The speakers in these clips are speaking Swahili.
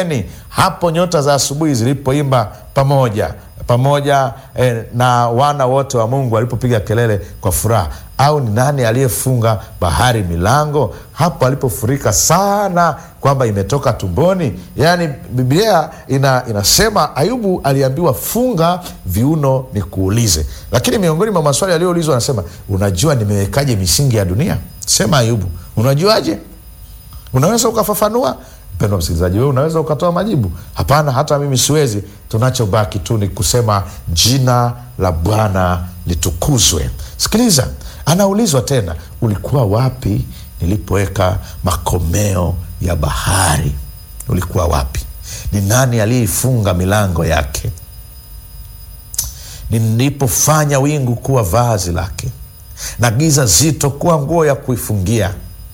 tumbeni hapo nyota za asubuhi zilipoimba pamoja pamoja eh, na wana wote wa mungu walipopiga kelele kwa furaha au ni nani aliyefunga bahari milango hapo alipofurika sana kwamba imetoka tumboni yaani biblia ina, inasema ayubu aliambiwa funga viuno nikuulize lakini miongoni mwa maswali aliyoulizwa anasema unajua nimewekaje misingi ya dunia sema ayubu unajuaje unaweza ukafafanua mpendwa msikilizaji wewe unaweza ukatoa majibu hapana hata mimi siwezi tunachobaki tu ni kusema jina la bwana litukuzwe sikiliza anaulizwa tena ulikuwa wapi nilipoweka makomeo ya bahari ulikuwa wapi ni nani aliyeifunga milango yake nilipofanya wingu kuwa vazi lake na giza zito kuwa nguo ya kuifungia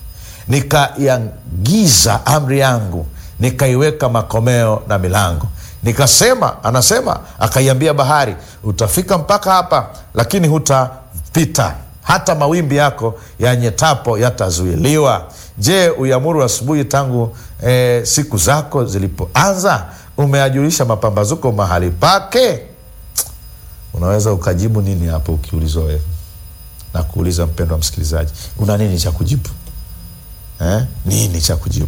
nikaiagiza amri yangu nikaiweka makomeo na milango nikasema anasema akaiambia bahari utafika mpaka hapa lakini hutapita hata mawimbi yako yanyetapo yatazuiliwa je uiamuru asubuhi tangu e, siku zako zilipoanza umeajulisha mapambazuko mahali pake unaweza ukajibu nini hapo ukiulizwa wewe na kuuliza mpendo wa msikilizaji una nini cha kujibu eh? nini cha kujibu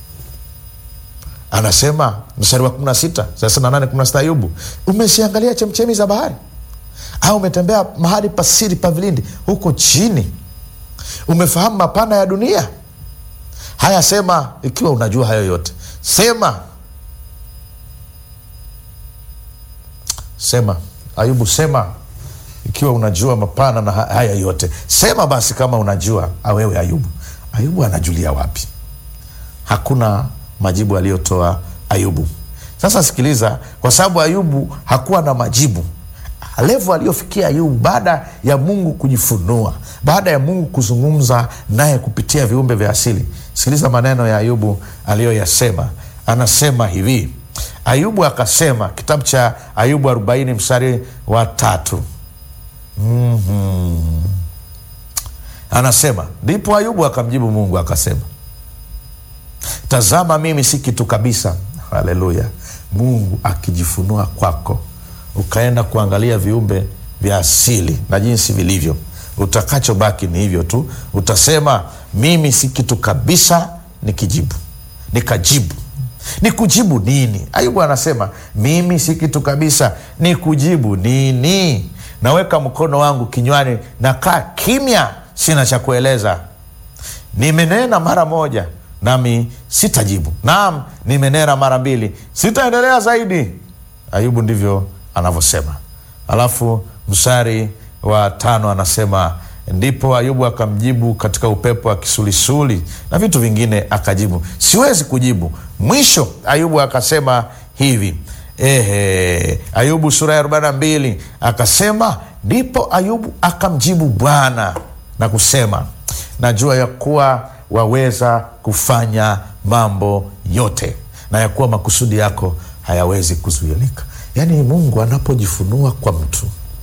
anasema mstari wa 16 38 16 ayubu umesiangalia chemchemi za bahari au umetembea mahali pasiri pa vilindi huko chini umefahamu mapana ya dunia haya sema ikiwa unajua hayo yote sema sema ayubu sema ikiwa unajua mapana na haya yote sema basi kama unajua awewe ayubu ayubu anajulia wapi hakuna majibu aliyotoa ayubu sasa sikiliza kwa sababu ayubu hakuwa na majibu levo aliyofikia ayubu baada ya mungu kujifunua baada ya mungu kuzungumza naye kupitia viumbe vya asili sikiliza maneno ya ayubu aliyoyasema anasema hivi ayubu akasema kitabu cha ayubu 40 mstari wa tatu mm-hmm. anasema ndipo ayubu akamjibu mungu akasema tazama mimi si kitu kabisa haleluya mungu akijifunua kwako ukaenda kuangalia viumbe vya asili na jinsi vilivyo utakachobaki ni hivyo tu utasema mimi si kitu kabisa nikijibu nikajibu ni kujibu nini ayubu anasema mimi si kitu kabisa ni kujibu nini naweka mkono wangu kinywani nakaa kimya sina cha kueleza nimenena mara moja nami sitajibu naam nimenena mara mbili sitaendelea zaidi ayubu ndivyo anavyosema alafu mstari wa tano anasema ndipo ayubu akamjibu katika upepo wa kisulisuli na vitu vingine akajibu siwezi kujibu mwisho ayubu akasema hivi ehe ayubu sura ya 42 akasema ndipo ayubu akamjibu bwana na kusema najua ya kuwa waweza kufanya mambo yote na ya kuwa makusudi yako hayawezi kuzuilika yaani mungu anapojifunua kwa mtu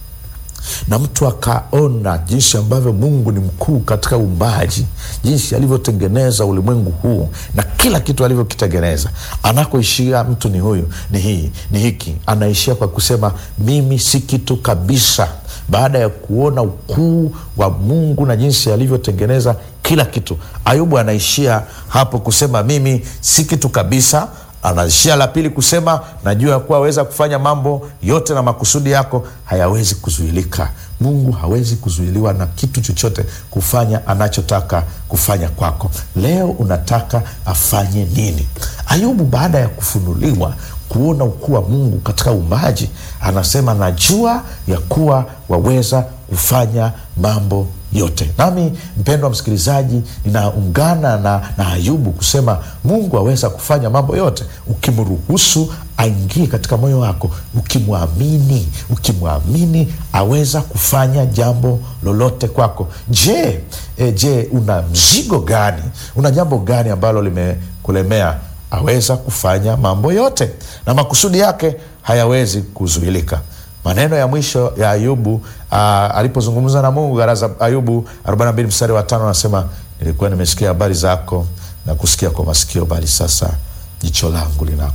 na mtu akaona jinsi ambavyo mungu ni mkuu katika uumbaji jinsi alivyotengeneza ulimwengu huu na kila kitu alivyokitengeneza anakoishia mtu ni huyu ni hii ni hiki anaishia kwa kusema mimi si kitu kabisa baada ya kuona ukuu wa mungu na jinsi alivyotengeneza kila kitu ayubu anaishia hapo kusema mimi si kitu kabisa anaishia la pili kusema najua ya kuwa aweza kufanya mambo yote na makusudi yako hayawezi kuzuilika mungu hawezi kuzuiliwa na kitu chochote kufanya anachotaka kufanya kwako leo unataka afanye nini ayubu baada ya kufunuliwa kuona ukuu wa mungu katika uumbaji anasema najua ya kuwa waweza kufanya mambo yote nami mpendwa msikilizaji ninaungana na, na ayubu kusema mungu aweza kufanya mambo yote ukimruhusu aingie katika moyo wako ukimwamini ukimwamini aweza kufanya jambo lolote kwako je e, je una mzigo gani una jambo gani ambalo limekulemea aweza kufanya mambo yote na makusudi yake hayawezi kuzuilika maneno ya mwisho ya ayubu uh, alipozungumza na mungu garaza ayubu 42 mstari wa tano anasema nilikuwa nimesikia habari zako na kusikia kwa masikio bali sasa jicho langu lina